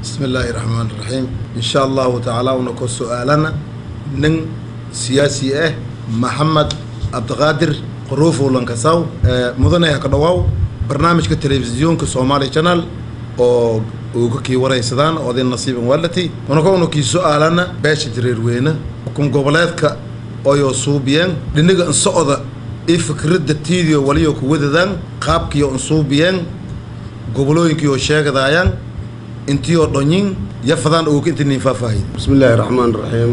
bismi illaahi raxmaan raxiim insha allahu tacaala una ko su-aalana nin siyaasi ah maxamed cabdiqaadir qaruufow lankasaw mudane ha ka dhawaaw barnaamijka telefisyoonka soomaali channel oo uu ka kii waraysadaan odin nasiiban walati unaka una kii su-aalana beesha jareerweyne xukun goboleedka oyoo suubiyeen dhiniga insocda i fikradda tiidiyo waliyo kuwadadaan qaabkiyo insuubiyeen gobolooyinkiioo sheegadaayaan intiioo dhonyin yafadaan uga inti nin faahfaahiy bismi illaahi raxmaan raxiim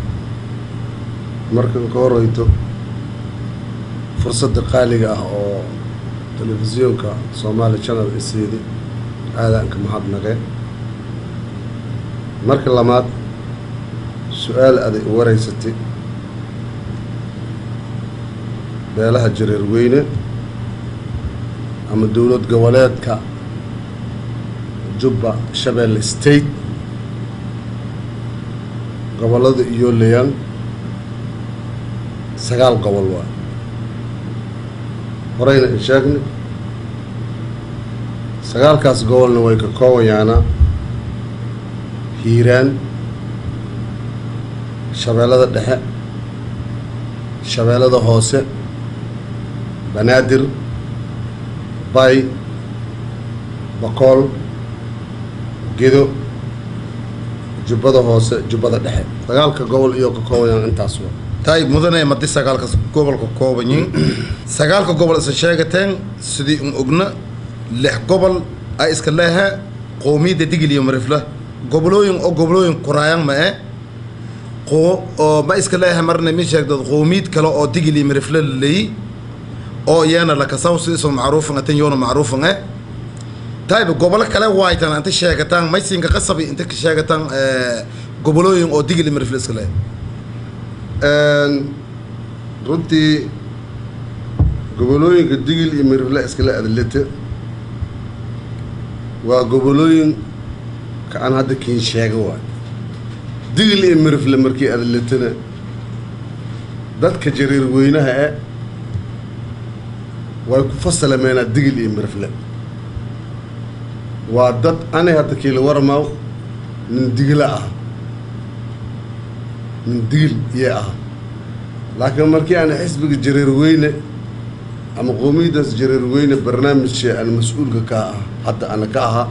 markan ka horeyto fursadda qaaliga ah oo telefisyoonka soomaali channel isiidi aadaanka mahadnaqe marka labaad su-aal aday u wareysatay beelaha jareer weyne ama dowlad goboleedka jubba shabeelle state gobollada iyo leyan sagaal gobol waa horeyna in sheegnay sagaalkaas gobolna way ka koobayaanaa hiiraan shabeellada dhexe shabeellada hoose banaadir bay bakool gedo jubbada hoose jubbada dhexe sagaalka gobol iyo ka koobayaan intaas waa taay mudane madi sagaalka gobolka koobanyin sagaalka gobol isa sheegateen sidii un ogna lix gobol ay iska leehe qoomiyadda digil iyo marifla gobolooyin oo gobolooyin kuraayan ma e oo ma iska leehe marna mi sheegdad qoomiyad kale oo digil iyo marifla laleeyi oo iyana lakasaw sidisoo macruufan atan yoona macruufan e tayba gobolo kale waaytan inta sheegataan maysinka qasabi inta ka sheegataan gobolooyin oo digil iyo marifla iska leehe runtii gobolooyinka digil iyo mirifle iskale adlete waa gobolooyin ka aan hadda kiin sheega waay digil iyo mirifle markii adletena dadka jareer weynaha e way ku fasalameenaa digil iyo mirifle waa dad ani hadda kiila warmaaw nin digila ah nin digil iyo ah laakiin markii aan xisbiga jareer weyne ama qoomiyaddaas jareer weyne barnaamijka aan mas-uulka ka ah hadda ana ka ahaa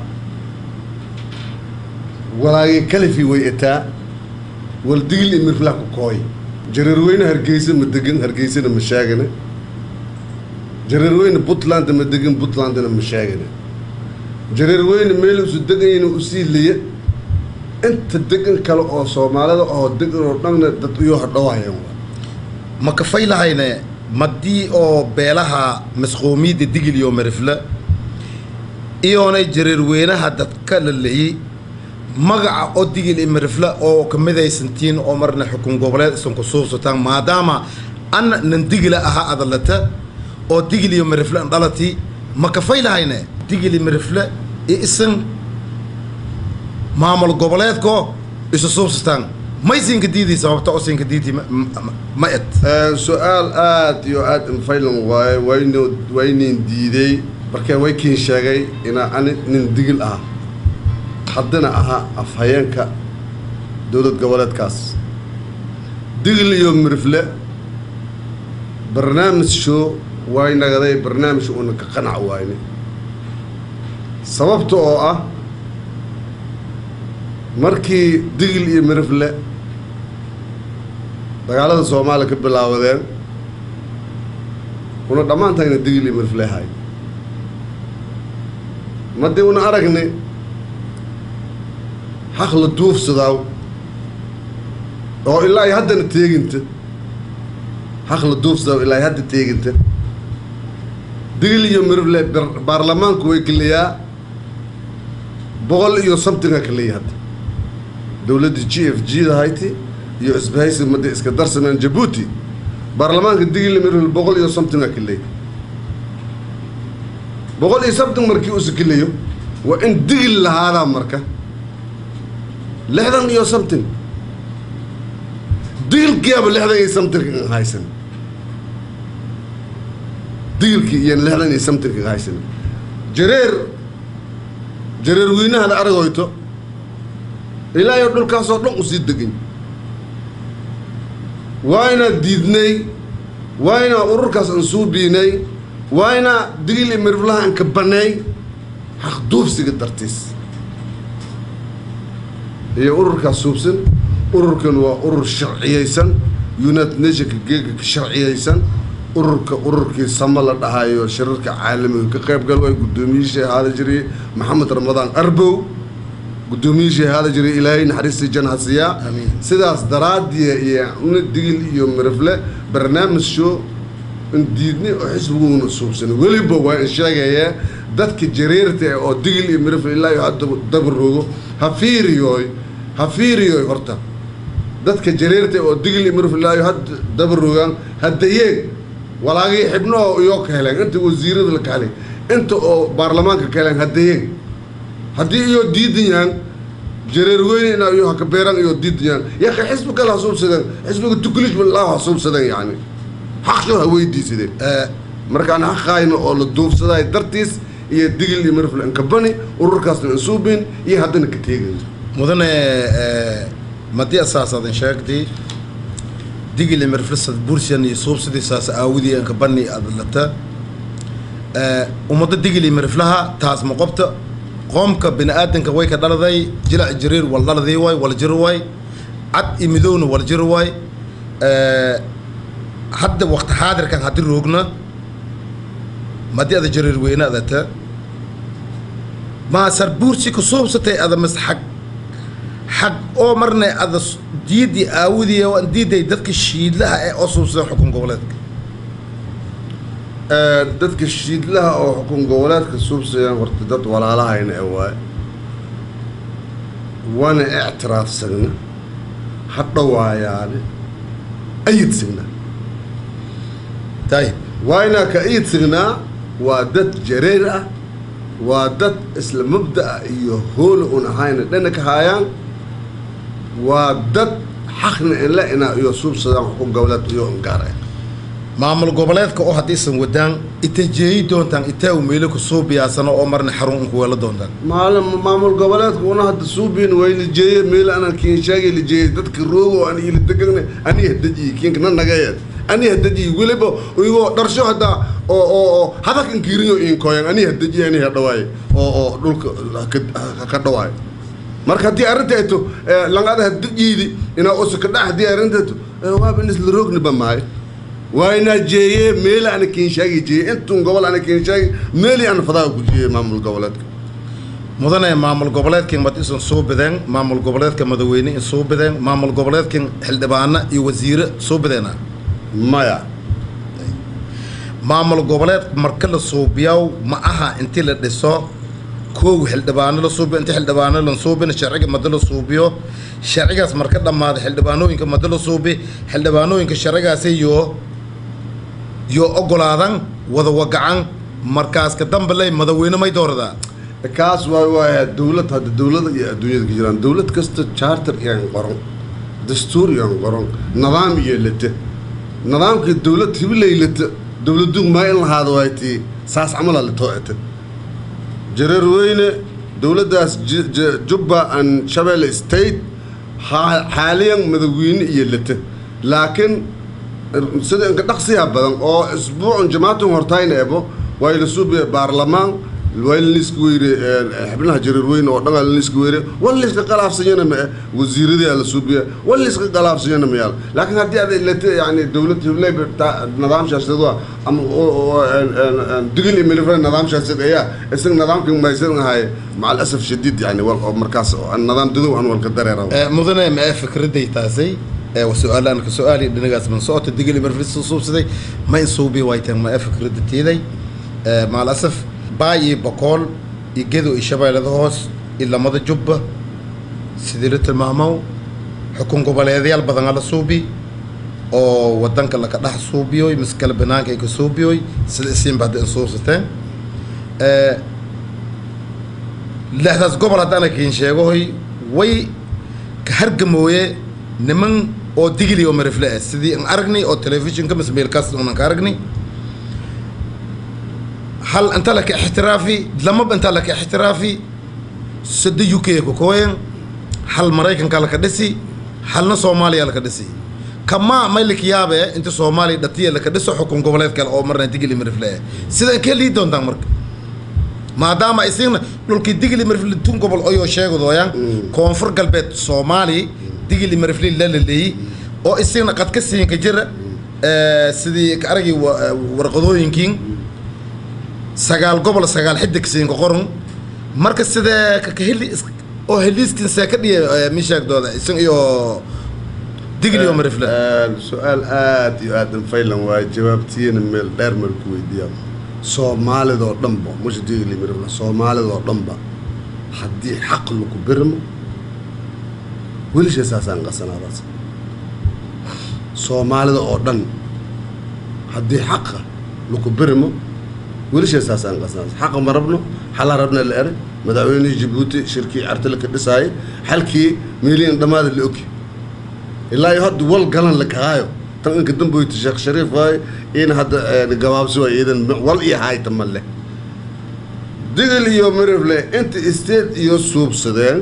walaagay kalifi way etaa wal digil iyo mirflah ku kooy jareer weyne hargeysa ma degan hargeysana ma sheegane jareer weyne puntland ma degan puntlandna ma sheegane jareer weyne meel usu deganyana usii liya inta degan kale oo soomaalida oo degan oo dhanna dad uyoo hadhowahayaan ma kafay lahayne madii oo beelaha masqoomiyadda digil iyo marifle iyoonay jareer weynaha dadka la leyey magaca oo digil iyo marifle oo ka midaysantiin oo marna xukun goboleed isan ku suubsataan maadaama anna nan digila ahaa adalata oo digil iyo marifle an dhalati ma kafay lahayne digil iyo marifle iyo isan maamul goboleedko isu suubsataan maysinka diidii sababta oo sinka diidii ma ed su-aal aada iyo aada infaylan waaye wayno waynin diiday markee way kiin sheegay inaa ani nin digil ah haddana ahaa afhayeenka dowlad goboleedkaas digil iyo mirifle barnaamij show way nagaday barnaamij una ka qanac waayne sababta oo ah markii digil iyo mirifle dagaalada soomaaliya ka bilaawadeen una dhammaantayna digil iyo mirifle hay madii una aragnay xaq la duufsadaaw oo ilaa ay haddana teeginta xaq la duufsadaaw ilaa ay hadda teeginta digil iyo mirifle baarlamaanku way keliyaa boqol iyo somtinga kaleeya hadda dowladda g f g da hayti iyo isbahaysi mada iska darsameen jabuuti baarlamaanka digil mirifle boqol iyo somtinga kaleey boqol iyo somting markii uu sikilayo waa in digil lahaadaa marka lixdan iyo something digilkiiaba lixdan iyo something haysan digilkii iyo lixdan iyo something haysan jareer jareer weynahada aragoyto ilaa iyo dhulkaasoo dhan usii degan waa inaan diidnay waa inaan ururkaas aan suubiinay waa inaa digil iyo miriflaha aan ka banay xaqduufsiga dartiis iyo ururkaas suubsan ururkan waa urur sharciyeysan united nationka geega ka sharciyeysan ururka ururkii sama la dhahayo shirarka caalamiga ka qayb gal way guddoomiyihii ahaada jiray maxamed ramadaan arbow guddoomiyihii ahaada jiray ilaahay naxariistii jan hasiyaa Amiin. sidaas daraadiya iyo una digil iyo mirifle barnaamij show in diidnay oo xisbiguuna suubsanay weliba waa in sheegaya dadka jareerta eh oo digil iyo mirifle ilaa iyo hadda dabaroogo ha fiiriyooy ha fiiriyooy horta dadka jareerta oo digil iyo mirifle ilaa iyo hadda dabaroogaan haddayeen walaagii xibnahoo iyoo ka heleen inta wasiirada la ka helay inta oo baarlamaanka ka heleen haddayeen haddii iyoo diidan yahan jareer weyne inaa iyo haka beeran iyoo diidan yahan yaka xisbi kale ha suubsadeen xisbiga tukulish balaa ha suubsadeen yani xaqsho ha weydiisadeen markaan xaqaayna oo la duufsadaay dartiis iyo digil iyo mirfle inkabani ururkaasna insuubin iyo haddana ka teegayo mudane madii asaasaadin sheegtay digil imirflisad bursiyan iyo suubsidiisaas aawidii anka bani adlata ummadda digil imirflaha taas ma qobta qoomka bini aadanka way ka dhaladay jilac jariir wal dhaladii waay wal jir waay cad iyo midowna wal jir waay hadda waqti xaadirkan haddii roogna madii ada jariir weyne adata maasar buursi ku suubsatay ada mas xag xag oo marna ada s- diidii aawidii oo diiday dadka shiidlaha ee oo suubsadan xukun goboleedka dadka shiidlaha oo xukun goboleedka suubsayaan horta dad walaalahayna ee waaye waana ictiraafsagna ha dhawaayaane ayidsigna tayib waa inaa ka iidsignaa waa dad jareer ah waa dad isla mabda'a iyo hoola un ahayna dhana ka haayaan waa dad xaqna inla inaa iyo suubsadaan xukun goboleed iyo ungaara maamul goboleedka oo haddaysan wadaan ita jeeyi doontaan itaa u meelo ku suubiyaasano oo marna xarun unku weelo doontaan maalin maamul goboleedka una hadda suubiin way lijeeye meel aanan kiinshaagay lijeeyey dadka roogo aan ila degana aniga hadajiyi kiinka na nagayeed aniga hadajiyi weliba igoo dharsho haddaa oo oo oo hadakan kiiriyo iinkoyan aniga hadajiyi aniga hadhawaaye oo oo dhulka ka- ka dhawaayo marka haddii arrinteeto langada hadajiidi inaa usuka dhax haddii arrinteeto waaba in isla roogniba maayo waa inaa jeeye meel ana kiinshaagi jeeye intun gobol ana kiinshaagi meeli ana fadaa ku jeeye maamul goboleedka mudane maamul goboleedkan mad isan soo bideen maamul goboleedka madaweyne in soo bideen maamul goboleedkan xildhibaano iyo wasiire soo bideena maya maamul goboleed marka la suubiyaw ma aha intii la dhiso kow xildhibaano la suubiyo intii xildhibaano la suubina sharciga mada la suubiyo sharcigaas marka dhammaada xildhibaanooyinka mada la suubi xildhibaanooyinka sharcigaasi yoo yoo ogolaadan wada wagacan markaas ka dambe ley madaweyne may dooradaa kaas waa waaya dowlad hadda dowlada iyo adduunyada ka jiraan dowlad kasta charter iyaan qoran dastuur iyaan qoran nidaam iyo lata nidaamkii dowlad hibilay lata dowladu maa in lahaada waay tii saas camala la too'ata jareer weyne dowladdaas J- J- jubba and shabeelle state ha- xaaliyan madaweyne iyo lata laakiin sida inka dhaqsiya badan oo isbuucun jamaatun hortayna ebo waa la suubiya baarlamaan waa la liiska weyre xibnaha jareer weyne oo dhan la liiska weyre wal liiska qalaafsanyana ma eh wasiiradii la suubiya wal liiska qalaafsanyana ma yaal laakiin haddii aad ilata yani dowlad hibley nidaam shaasid waa ama oo- oo een- een- een digil iyo milifre nidaam shaasid ayaa isaga nidaamkii maysan ahay maca alasaf shadiid yani wal oo markaas oo aan nidaam dadow aan walka dareera mudane ma ee fikraday taasay ee wa su-aalaan ka su-aali dhinagaas man socota digili marfis suubsaday ma in suubi waytaan ma ee fikrada tiiday maal asaf baay iyo bokool iyo gedo iyo shabeellada hoos iyo lamada jubba sidii la tilmaamow xukun goboleedyaal badan la suubi oo wadanka laka dhex suubiyoy mise kale banaanka ay ka suubiyoy sida isiinba hadda in suubsateen lixdaas gobol haddana kiin sheegohoy way ka hargamooye niman oo digili oo marifle ah sidii aan aragnay oo telefishinka mise meelkaas unan ka aragnay hal inta laka ixtiraafi lamaba inta laka ixtiraafi sida u k ku kooyan hal maraykanka laka dhisi halna soomaaliya laka dhisi kamaa may likiyaabe inta soomaaliya dhatiya laka dhiso xukun goboleed kale oo marna digili mirifle sidaan kee lii doontaan marka maadaama isagna dhulkii digili mirifle tun gobol oyoo sheegadooyaan koonfur galbeed soomaali digili mirifle la laleeyey oo isagna qadka siinka jira eh, sidii ka aragii wa- eh, warqadooyinkiin sagaal gobol sagaal xidig siinka qoran marka sidee ka ka heli is- oo heliiskin see ka dhiya eh, mishaagdooda isan iyo digli oo mirifle su-aal aad iyo aad anfaylan waaye jawaabtiyana meel dheer meel ku weydiiyaa soomaalidoo dhanba musha digli mirifla soomaalidoo dhanba haddii xaq lagu birmo welisha saasaan qasanaadaas soomaalida oo dhan haddii xaqa lagu birmo welisha saasaan qasanaadaas xaqa ma rabno xalaa rabna la eray madaxweynihii jabuuti shirkii cartile ka dhisaayay xalkii meeliin dhammaada la ogi ilaa iyo hadda wal galan la kahaayo tan inka damboyta sheekh shariif waaye in hadda eh, gabaabsi waay iidan wal iyo hayta ma leh digil iyo mirifle inta state iyo suubsadeen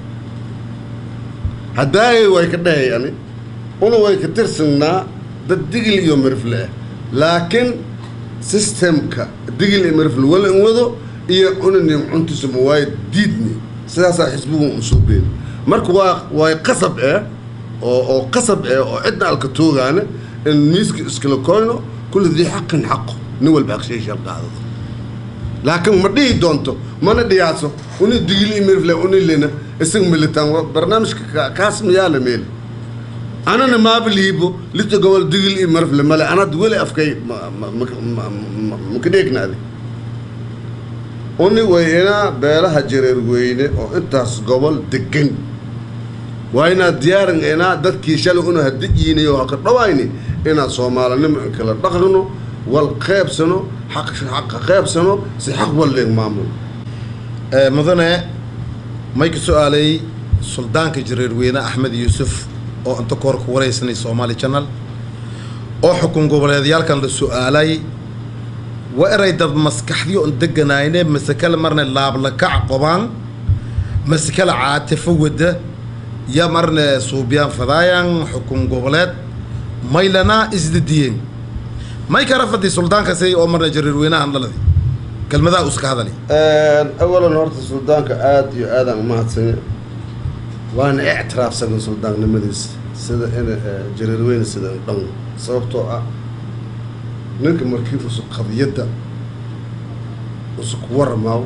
haddaayay way ka dhahayani una way ka tirsanaa dad digil iyo mirifle ah laakiin systemka digil iyo mirifle wala in wado iyo unanim cuntisuma waaye diidni sidaasaa xisbigu usuubeen marka waa way qasab eh oo oo qasab eh oo cidna alka toogaana in miiska iskala koyno kulli dii xaqin xaqo nin walba xaqsheeshal qaadado laakiin ma dhihi doonto mana dhiyaaso uni digili mirfle uni lena isag militaan wa barnaamijka ka- kaas miyaala meel anana maabiliibo lita gobol digil iyo mirfle male anad weli afkay ma- ma- ma- ma- ma- maka dheegnaade uni way inaa beelaha jareer weyne oo intaas gobol degan waa inaad diyaarin inaa dadkii shalay una hadiyiinayo haka dhawayni inaad soomaalinimo in kala dhaqno wal qeybsano xaq xaqa qeybsano si xaq walleeg maamul Eh, mudane may ka su-aalay suldaanka jareerweyne axmed yuusuf oo inta koor ku waraysanay soomaali channel oo xukun goboleedyaalkan la su-aalay waa eray dad maskaxdiyo on deganayne mase kale marne laablakac qobaan mase kale caatifo wada ya marne suubiyaan fadaayan xukun goboleed maylana isdadiyeen may kara fadi suldaankaasi oo marne jareerweynahan dhaladi kelmadaha uska hadali awalan horta suldaanka aada iyo aadaan umahadsanya waana ictiraafsagan suldaannimadiisa sida in jareerweyne sida in dhan sababtoo ah ninka markii usug qadiyadda usug waramaaw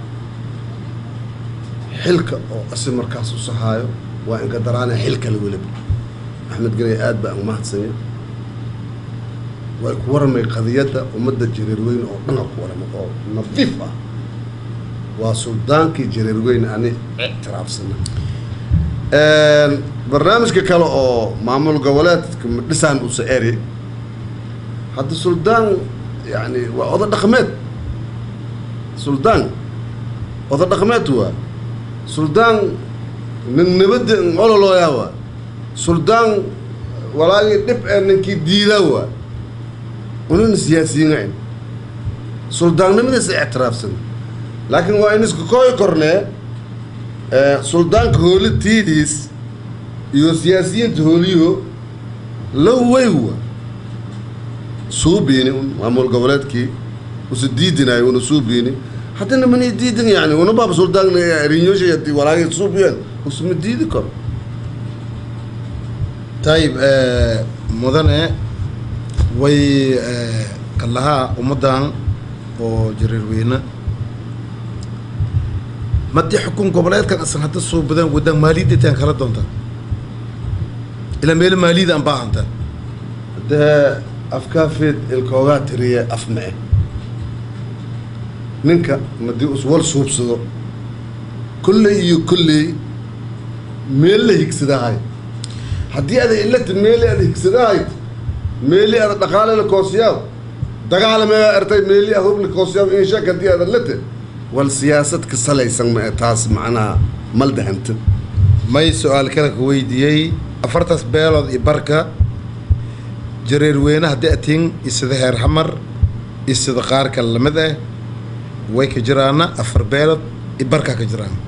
xilka oo asi markaas usahaayo waa inka daraana xil kale weliba axmed ganay aad baan umahadsanya way ku waramay qadiyadda ummadda jareerweyne oo dhan ku waramay oo nadiif ah waa suldaankii jareerweyne ani ictiraafsana barnaamijka kale oo maamul goboleedka dhisaan usa eri hadda suldaan yani waa oda dhaqmeed suldaan oda dhaqmeed waa suldaan nin nabadda ololooyaa waa suldaan walaagii dhib ee ninkii diidaa waa unana siyaasiyiin suldaannimadiisa ictiraafsan laakiin waa in isku kooyi kornee suldaanka hoolitiidiis iyo siyaasiyiinta hooliyo low weywa suubiini un maamul goboleedkii usa diidinayo una suubiini haddana mani diidin yani una baaba suldaan rinyoshay hadii walaagay suubiyeen usma diidi karo tayib mudane way kalahaa ummaddan oo jareerweyne madii xukun goboleedkan asan hadda soo badaan wadaan maaliyadda intaan kala doontaa ilaa meelo maaliyada aan baahanta dee afkaafeed ilkoogaa tiriye af ma-e ninka madii us wal suubsado kolley iyo kolley meel la higsadahay haddii ada ilata meeli ada higsadahay meeli ada dhaqaale la koosiyaaw dagaalame ertay meeli ada hub la koosiyaaw in shak haddii ada late wal siyaasad ka salaysan ma taas macnaha maldahanta may su-aal kale ka weydiiyey afartaas beelood iyo barka jareerweyne haddii atiin isida heer xamar isida qaar kale lamid ah way ka jiraana afar beelood iyo barkaa ka jiraan